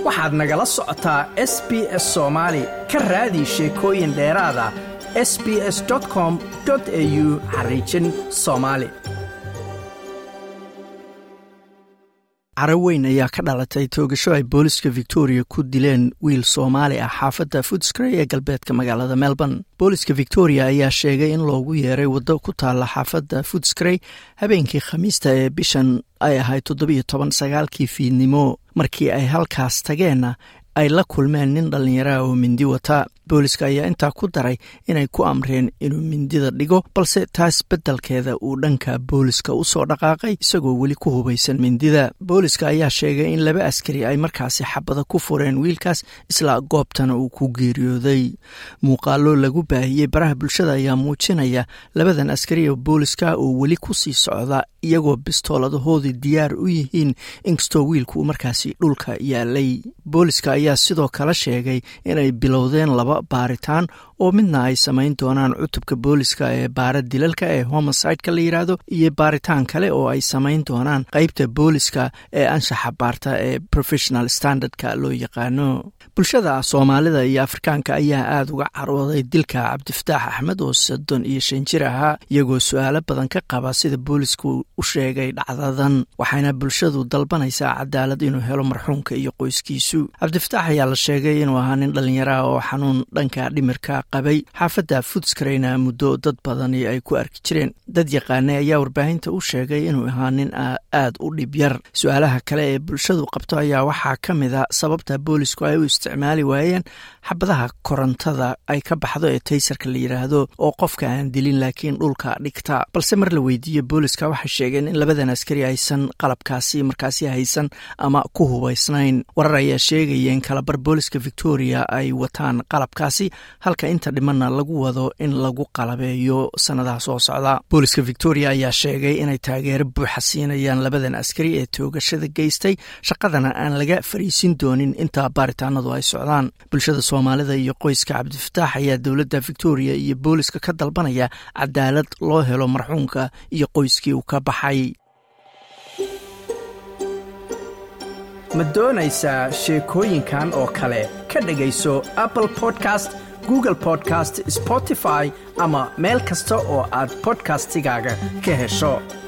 waxaad nagala socotaa s b s soomaali ka raadi sheekooyin dheeraada s b s com au xariijin soomaali caro weyn ayaa ka dhalatay toogasho ay booliska victoria ku dileen wiil soomaali ah xaafadda foodscray ee galbeedka magaalada melbourne booliska victoria ayaa sheegay in loogu yeeray waddo ku taalla xaafadda foodscray habeenkii khamiista ee bishan ay ahayd toddobiyo toban sagaalkii fiidnimo markii ay halkaas tageenna ay la kulmeen nin dhallinyaraha oo mindi wata booliska ayaa intaa ku daray inay ku amreen inuu mindida dhigo balse taas beddelkeeda uu dhanka booliska u soo dhaqaaqay isagoo weli ku hubaysan mindida booliska ayaa sheegay in laba askari ay markaasi xabada ku fureen wiilkaas isla goobtana uu ku geeriyooday muuqaalo lagu baahiyey baraha bulshada ayaa muujinaya labadan askari oo booliska oo weli ku sii socda iyagoo bistooladahoodii diyaar u yihiin inkastoo wiilku uu markaasi dhulka yaalay booliska ayaa sidoo kale sheegay inay bilowdeen laba baaritaan oo midna ay samayn doonaan cutubka booliska ee baara dilalka ee homosideka la yidhaahdo iyo baaritaan kale oo ay samayn doonaan qeybta booliska ee anshaxa baarta ee professional standardka loo yaqaano bulshada soomaalida iyo afrikaanka ayaa aada uga carooday dilka cabdifataax axmed oo soddon iyo shan jir ahaa iyagoo su-aalo badan ka qaba sida boolisku u sheegay dhacdadan waxayna bulshadu dalbanaysaa cadaalad inuu helo marxuumka iyo qoyskiisu cabdifataax ayaa la sheegay inuu ahaa nin dhallinyaraha oo xanuun dhanka dhimirka qabay xaafadda foodskrayna muddo dad badani ay ku arki jireen dad yaqaanay ayaa warbaahinta u sheegay inuu ahaa nin aada u dhib yar su-aalaha kale ee bulshadu qabto ayaa waxaa ka mid a sababta boolisku ay u isticmaali waayeen xabadaha korontada ay ka baxdo ee taysarka la yidhaahdo oo qofka aan dilin laakiin dhulka dhigta balse mar la weydiiye booliska waxay sheegeen in labadan askari aysan qalabkaasi markaasi haysan ama ku hubaysnayn warar ayaa sheegaya in kalabar booliska victoria ay wataan qalabkaasi halka inta dhimanna lagu wado in lagu qalabeeyo sanadaha soo socda booliska victoria ayaa sheegay inay taageero buuxa siinayaan labadan askari ee toogashada geystay shaqadana aan laga fariisin doonin inta baaritaanadu ay socdaan bulshada soomaalida iyo qoyska cabdifataax ayaa dowladda victoria iyo booliska ka dalbanaya cadaalad loo helo marxuumka iyo qoyskii uu ka baxay ma doonaysaa sheekooyinkan oo kale ka dhegayso apple podcast google podcast spotify ama meel kasta oo aad bodkastigaaga ka hesho